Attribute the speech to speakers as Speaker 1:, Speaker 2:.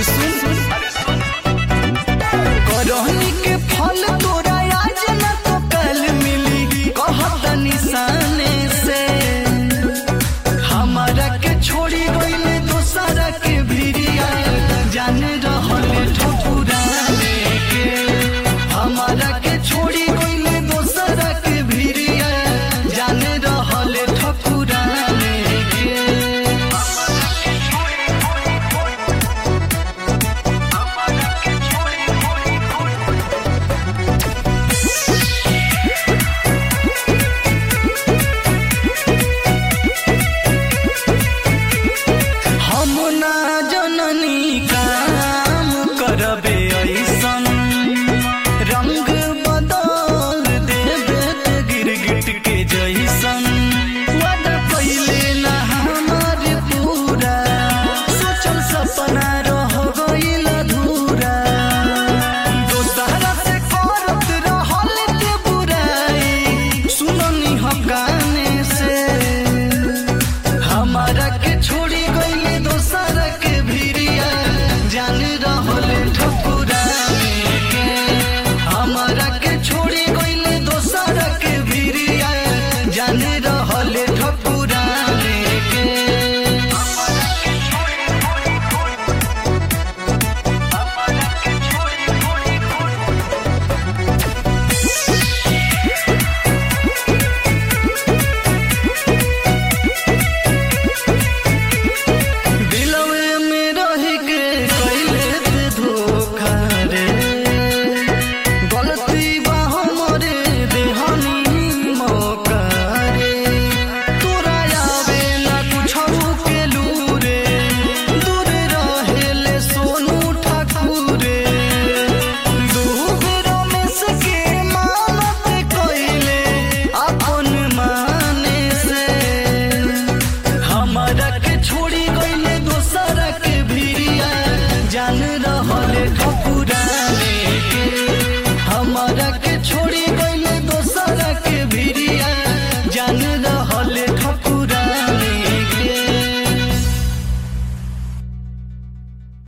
Speaker 1: अरे सुन करहनी के फल तोरा आज न तो कल मिली कहत निशाने से हमारा के छोड़ी गईले दोसरा के भिरिया जाने रहले ठकुराने के हमारा के छोड़ी गईले दोसरा के भिरिया जाने रहले ठकुराने के हम ना जननी काम करबे ऐसन रंग बदल देबे ते गिरगिट के जैसन वादा पहिले ना हमार पूरा सोचल सपना रह गइल अधूरा दोसरा से करत रहल के बुराई सुननी हम गाने से हमारा के छोड़ी गईले दोसरा के भिरिया जान रहले ठकुराने के हमारा के छोड़ी गईले दोसरा के भिरिया जान रहले ठकुराने के दिलवे में रह के कैले ते धोखा रे गलती बा हमरे देहनी मौका रे तोरा आवे ना कुछो के लूरे दूर रहेले सोनू ठाकुरे दूर रमेश के मानत कैले अपन माने से हमारा के छोड़ी